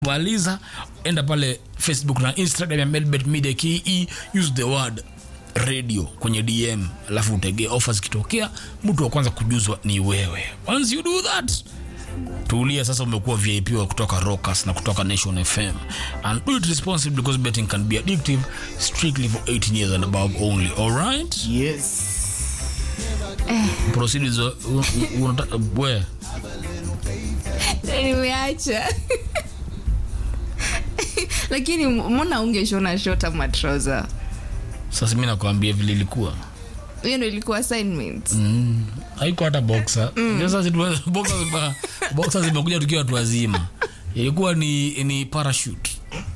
maliza enda pale facebook na instagram ya melbet media ke use the word radio kwenye dm alafu utegee ofa zikitokea mtu wa kwanza kujuzwa ni wewe once you do that tulia sasa umekuwa vip wa kutoka rockers na kutoka nation fm and do it responsibly because betting can be addictive strictly for 18 years and above only alright yes proceed zo- u- u- unata- we nimeacha lakini mbona ungeshona shota matroza sasa mi nakwambia vile ilikuwa hiyo ndo ilikuwa assignment Mm, haiko hata boxer sasa situ- boxer zima- boxer zimekuja tukiwa watu wazima ilikuwa ni ni parachute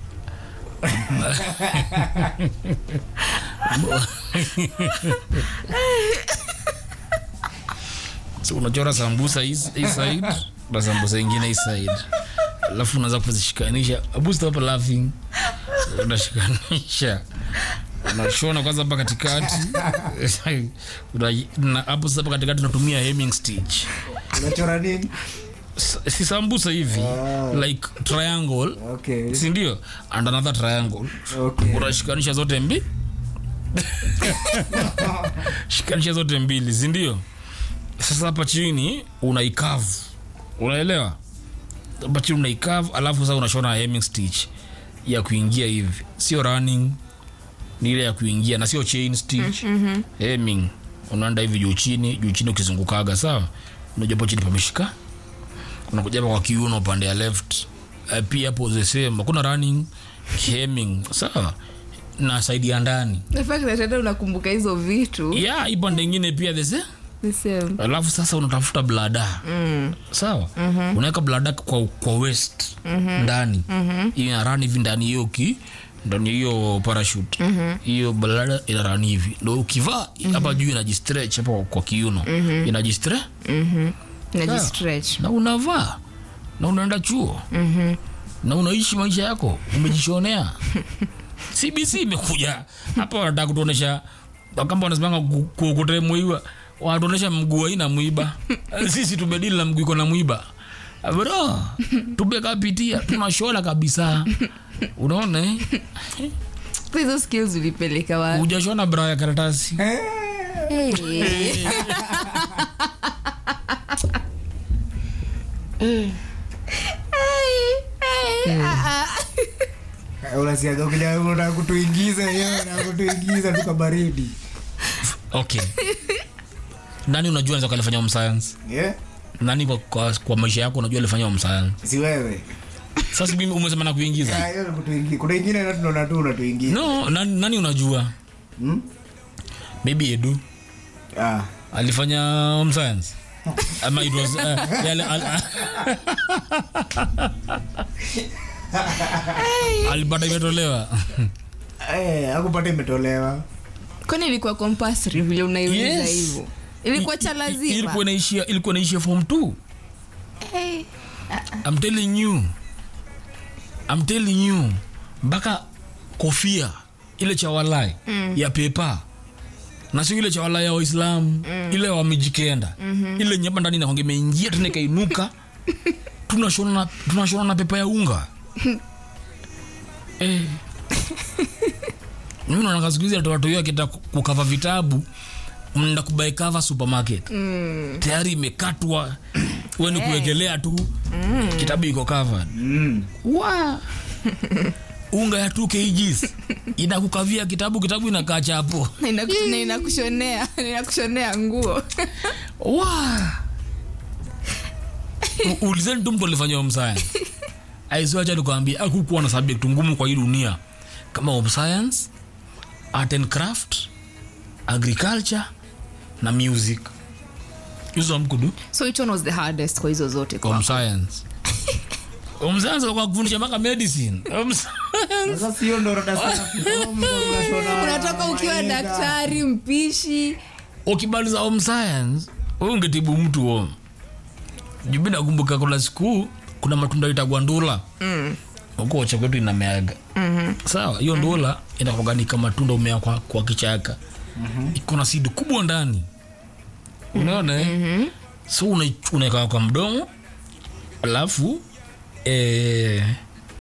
so unachora sambusa hii hii side na sambusa ingine hii side alafu unaanza kuzishikanisha abu stop laughing unashikanisha unashona kwanza hapa katikati Una- na hapo sasa hapa katikati unatumia hemming stitch unachora nini S- si sambusa hivi like triangle okay sindio and another triangle okay unashikanisha zote mbi shikanisha zote mbili sindio sasa hapa chini unaikavu unaelewa hapa chini unaikavu alafu sasa unashona hemming stitch ya kuingia hivi sio running ni ile ya kuingia na sio chain stitch mm-hmm. hemming unaenda hivi juu chini juu chini ukizungukaga sawa unajua hapo chini pameshika unakuja hapa kwa kiuno upande ya left uh, pia hapo the same hakuna running hemming sawa na saidi ya ndani the fact that hata unakumbuka hizo vitu ya hii pande ingine pia the same the same alafu sasa unatafuta blada mm. sawa mm-hmm. unaweka blada kwa, kwa west mm-hmm. ndani mm-hmm. inarani hivi ndani hiyo ki ndani hiyo parachute hiyo mm-hmm. blada inarani hivi ndo ukivaa hapa mm-hmm. juu inajistretch hapa kwa kiuno mm-hmm. inajistre najistretch na unavaa na unaenda chuo mm-hmm. na unaishi maisha yako umejishonea cbc imekuja hapa wanataka kutuonesha kama wanasemanga ku- kuokotee mwiba wanatuonesha mguu aina mwiba sisi tumedili na mguu iko na mwiba bro tumekapitia tunashona kabisa unaona eh? Kwa hizo skills ulipeleka wapi hujashona bra ya karatasi Hey. Hey, hey, ah, ah. unasiaga ukija unataka kutuingiza hiyo unataka kutuingiza tuka baridi okay nani unajua naweza kalifanya home science yeah? nani kwa, kwa, kwa maisha yako unajua alifanya home science si wewe sasa mimi umesema na kuingiza Ah, hiyo ni kutuingi- kuna ingine na tunaona tu unatuingiza no nani, nani unajua Hmm? maybe edu ah alifanya home science ama it was uh, yale, al, alipata imetolewa eh hakupata imetolewa kwani ilikuwa compulsory vile unaiuliza Yes. hivyo ilikuwa cha I- i- lazima ilikuwa inaishia ilikuwa inaishia form 2 Hey. I'm telling you I'm telling you mpaka kofia ile cha walai mm. ya pepa na sio ile cha walai ya waislamu mm. ile wamejikenda mm-hmm. ile nyamba ndani nakonge imeingia tena ikainuka tunashona na- tunashona na pepa ya unga eh. mimi naona siku hizi hata watu akita kukava vitabu mnaenda kubai cover supermarket mm. tayari imekatwa weni kuwekelea tu mm. kitabu iko covered mm. wa unga ya 2 kgs inakukavia kitabu kitabu inakaa chapo Na inaku- na inakushonea na inakushonea nguo wa U- ulizeni tu mtu alifanya home science aisiwacha nikuambia akukuwa na subject ngumu kwa hii dunia kama home science art and craft agriculture na music hizo amkudu so which one was the hardest kwa hizo zote home kwa science home science kwa kufundisha mpaka medicine home science sasa sio ndo rada sana unatoka ukiwa daktari mpishi ukimaliza home science wewe ungetibu mtu home jubi nakumbuka kuna siku kuna matunda itagwa ndula mm. uko cha kwetu inameaga mm-hmm. sawa hiyo ndula inakuaganika matunda umea kwa, kwa kichaka mm-hmm. iko na sidi kubwa ndani unaona mm-hmm. so una- unaweka kwa mdomo alafu eh,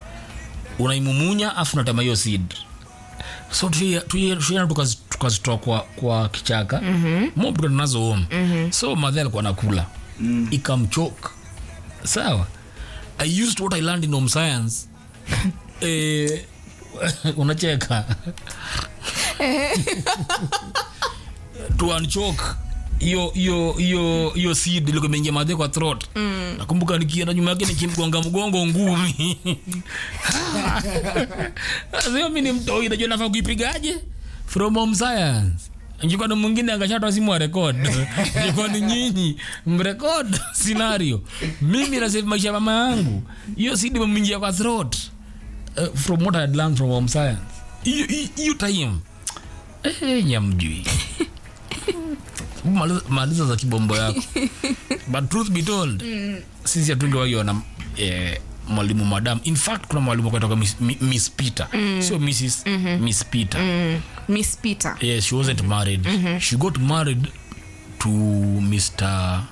unaimumunya afu unatema hiyo seed so tuiena tukazitoa kwa, kwa kichaka mm-hmm. mob tunazo home mm-hmm. so madhe alikuwa nakula mm. ikamchoka sawa i used what i learned in home science eh, unacheka to unchoke hiyo hiyo hiyo hiyo seed ilikuwa imeingia madhe kwa throat mm. nakumbuka nikienda nyuma yake nikimgonga mgongo ngumi sio mi ni mtoi najua nafaa kuipigaje from home science ingekuwa ni mwingine angashatoa simu wa rekod ingekuwa ni nyinyi mrekod scenario mimi nasave maisha ya mama yangu hiyo seed imeingia kwa throat uh, from what I had learned from home science hiyo hiyo time eh, nyamjui maliza, maliza za kibombo yako but truth be told mm. sisi hatungewagiona eh, mwalimu madam in fact kuna mwalimu kutoka miss, Mi- miss peter mm. sio mrs mm-hmm. miss peter mm. miss peter yes she wasn't married mm-hmm. she got married to mr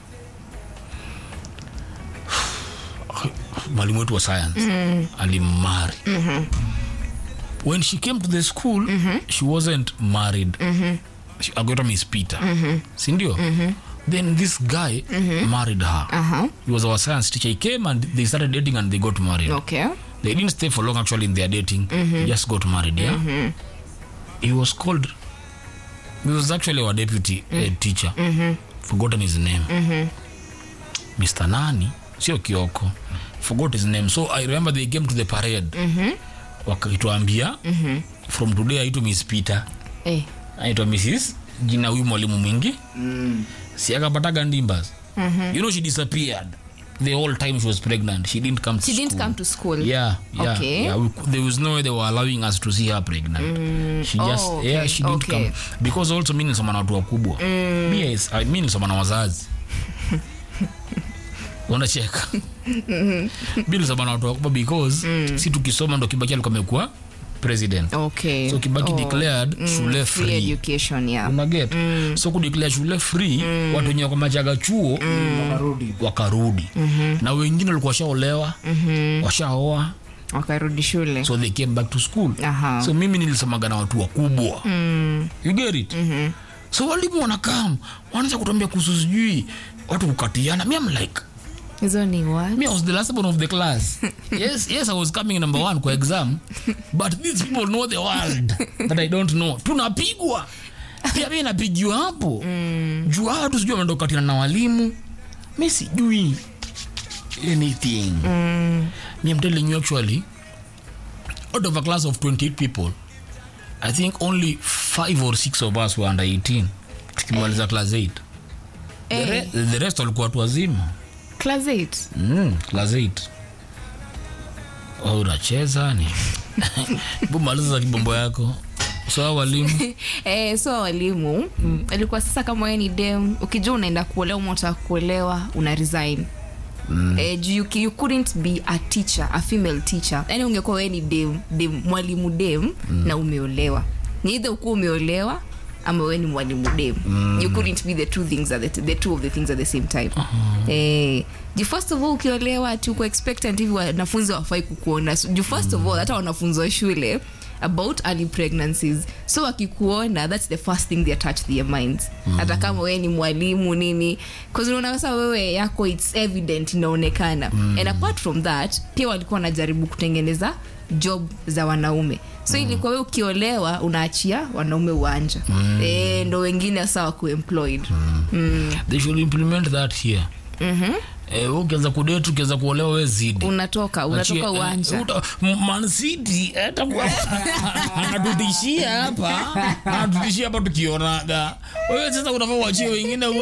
mwalimu wetu wa science mm-hmm. alimari mm-hmm. when she came to the school mm-hmm. she wasn't married mm-hmm. agoitwa miss peter mm-hmm. sindio mm-hmm. then this guy mm-hmm. married her uh-huh. he was our science teacher he came and they started dating and they got married okay they didn't stay for long actually in their dating mm-hmm. just got married yeah mm-hmm. he was called he was actually our deputy mm. uh, teacher mm-hmm. forgotten his name mm-hmm. mr nani sio kioko forgot his name so i remember they came to the parade mm-hmm. wakituambia mm-hmm. from today aitu miss peter eh. aitwa mrs jina huyu mwalimu mwingi mm. si akapataga ndimbas mm-hmm. you know she disappeared the whole time she was pregnant she didn't come to she didn't school. come to school yeah yeah, Okay. yeah. We, there was no way they were allowing us to see her pregnant she just Oh, okay, yeah she didn't okay. come because also mi nilisoma na watu wakubwa mm. yes, I, mi nilisoma na wazazi unacheka mi nilisoma na watu wakubwa because si tukisoma ndo kibaki alikuwa amekuwa president okay so kibaki Oh. declared shule free free education yeah unaget mm. so kudeclare shule free mm. watu wenye wakamechaga chuo mm. Wakarudi. wakarudi mm-hmm. na wengine walikuwa washaolewa mm-hmm. washaoa wakarudi shule so they came back to school Aha. so mimi nilisomaga na watu wakubwa mm. you get it mm-hmm. so walimu wanakam wanaanza kutuambia kuhusu sijui watu kukatiana mi am like hizo ni what me I was the last one of the class yes yes I was coming number one kwa exam but these people know the world that I don't know tunapigwa pia mi napigiwa hapo mm. juu hawa watu sijui wameenda kukatina na walimu mi sijui anything mm. me I'm telling you actually out of a class of 28 people I think only five or six of us were under 18 tukimaliza class 8 the, Eh. re- the rest walikuwa watu wazima class 8 Mm, class 8 oh, unacheza ni bumaliza za kibombo yako sawa walimu eh, so walimu mm. ilikuwa sasa kama wewe ni dem ukijua unaenda kuolewa ama unataka kuolewa una resign Mm. Eh, juu you, you couldn't be a teacher a female teacher yani ungekuwa wewe ni dem, dem mwalimu dem mm. na umeolewa ni either ukuwa umeolewa ama wewe ni mwalimu dem mm. you couldn't be the two things at the, the two of the things at the same time uh-huh. eh, juu first of all ukiolewa tu uko expectant hivi wanafunzi wafai kukuona So, juu first of all hata wanafunzi wa shule about early pregnancies so wakikuona that's the first thing they attach to their minds hata kama wewe ni mwalimu nini bcause unaona sasa wewe yako its evident inaonekana and apart from that pia walikuwa wanajaribu kutengeneza job za wanaume so mm. ilikuwa wewe ukiolewa unaachia wanaume uwanja mm. e, ndo wengine sasa wako employed mm. Mm. they should implement that here mm-hmm. Eh, wewe ukianza kudate ukianza kuolewa we zidi unatoka unatoka Achie- uwanja eh, uta- M- Man City, eh, takuwa- anatutishia hapa anatutishia hapa tukionaga wewe sasa unafaa uachie wengine wa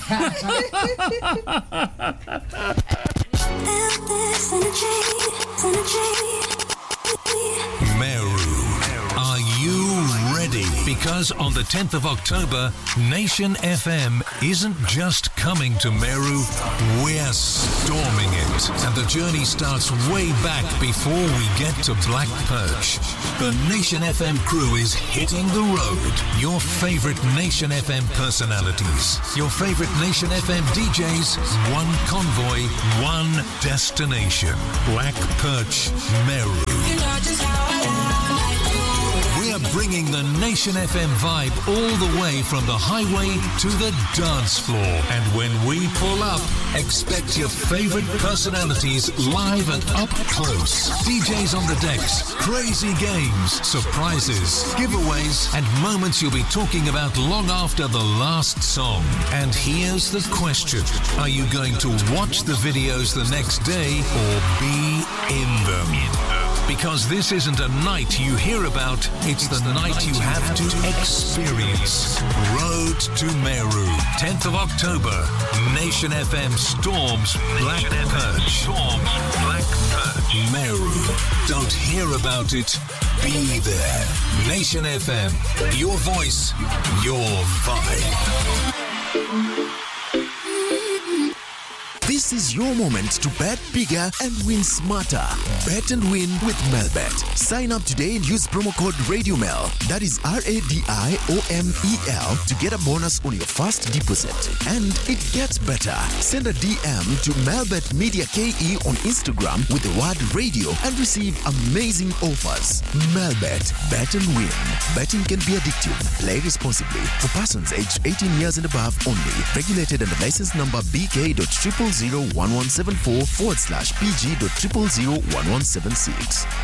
Meru. Are you ready? Because on the 10th of October, Nation FM isn't just coming to Meru, we're storming it. And the journey starts way back before we get to Black Perch. The Nation FM crew is hitting the road. Your favorite Nation FM personalities, your favorite Nation FM DJs, one convoy, one destination. Black Perch, Meru. bringing the Nation FM vibe all the way from the highway to the dance floor. And when we pull up, expect your favorite personalities live and up close. DJs on the decks, crazy games, surprises, giveaways, and moments you'll be talking about long after the last song. And here's the question Are you going to watch the videos the next day or be in them? Because this isn't a night you hear about, it's the night you have to experience. Road to Meru, 10th of October. Nation FM storms Black Perch. Storms Black Perch. Meru. Don't hear about it, be there. Nation FM. Your voice, your vibe. This is your moment to bet bigger and win smarter. Bet and win with Melbet. Sign up today and use promo code RadioMel. That is R A D I O M E L to get a bonus on your first deposit. And it gets better. Send a DM to Melbet Media KE on Instagram with the word radio and receive amazing offers. Melbet. Bet and win. Betting can be addictive. Play responsibly. For persons aged 18 years and above only. Regulated under license number BK.0001174 forward slash PG.0001176.